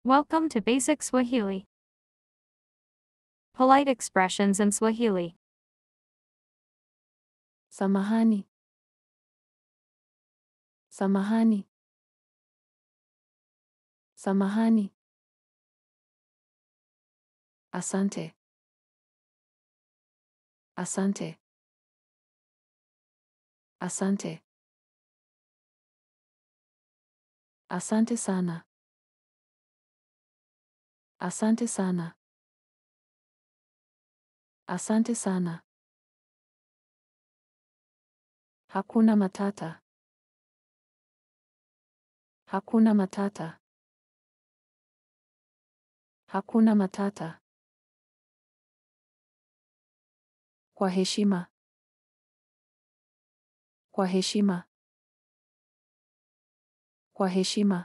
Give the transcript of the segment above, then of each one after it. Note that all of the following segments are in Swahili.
Welcome to Basic Swahili. Polite expressions in Swahili. Samahani. Samahani. Samahani. Asante. Asante. Asante. Asante sana. Asante sana. Asante sana. Hakuna matata. Hakuna matata. Hakuna matata. Kwa heshima. Kwa heshima. Kwa heshima.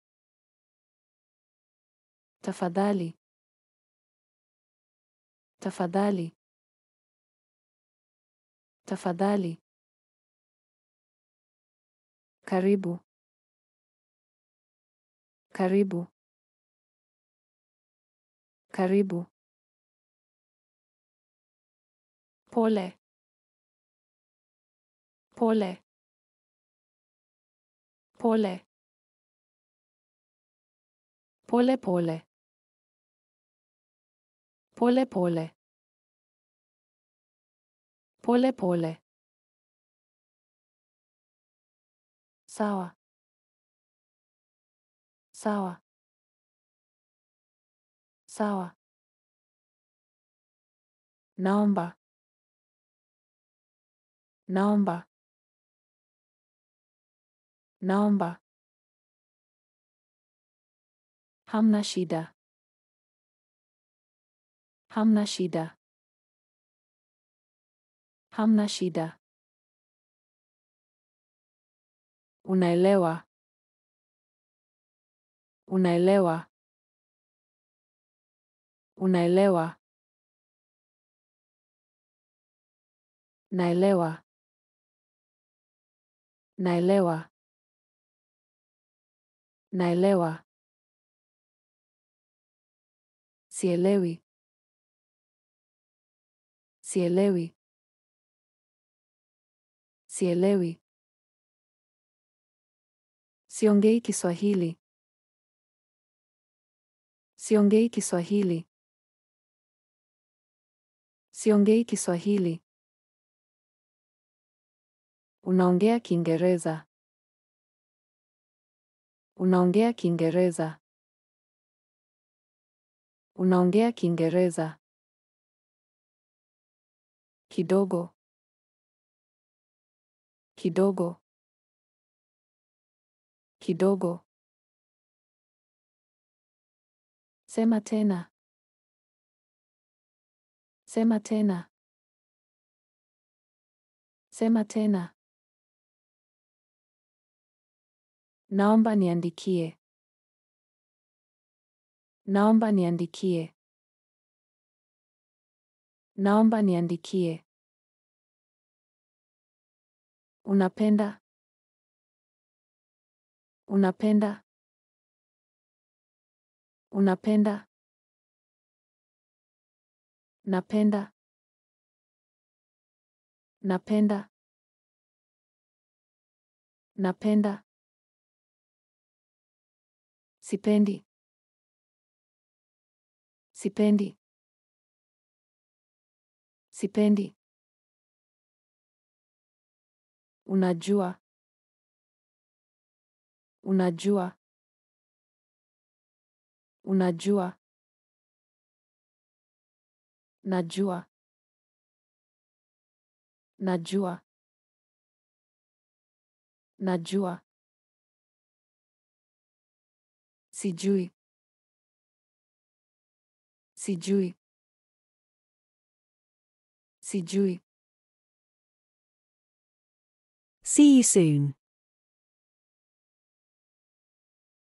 Tafadhali. Tafadhali. Tafadhali. Karibu. Karibu. Karibu. Pole. Pole. Pole. Pole pole. Pole pole. Pole pole. Sawa. Sawa. Sawa. Naomba. Naomba. Naomba. Hamna shida. Hamna shida. Hamna shida. Unaelewa. Unaelewa. Unaelewa. Naelewa. Naelewa. Naelewa. Sielewi. Sielewi. Sielewi. Siongei Kiswahili. Siongei Kiswahili. Siongei Kiswahili. Unaongea Kiingereza. Unaongea Kiingereza. Unaongea Kiingereza. Kidogo. Kidogo. Kidogo. Sema tena. Sema tena. Sema tena. Naomba niandikie. Naomba niandikie. Naomba niandikie. Unapenda? Unapenda? Unapenda? Napenda? Napenda? Napenda? Sipendi. Sipendi. Sipendi. Unajua. Unajua. Unajua. Najua. Najua. Najua. Sijui. Sijui. Sijui. See you soon.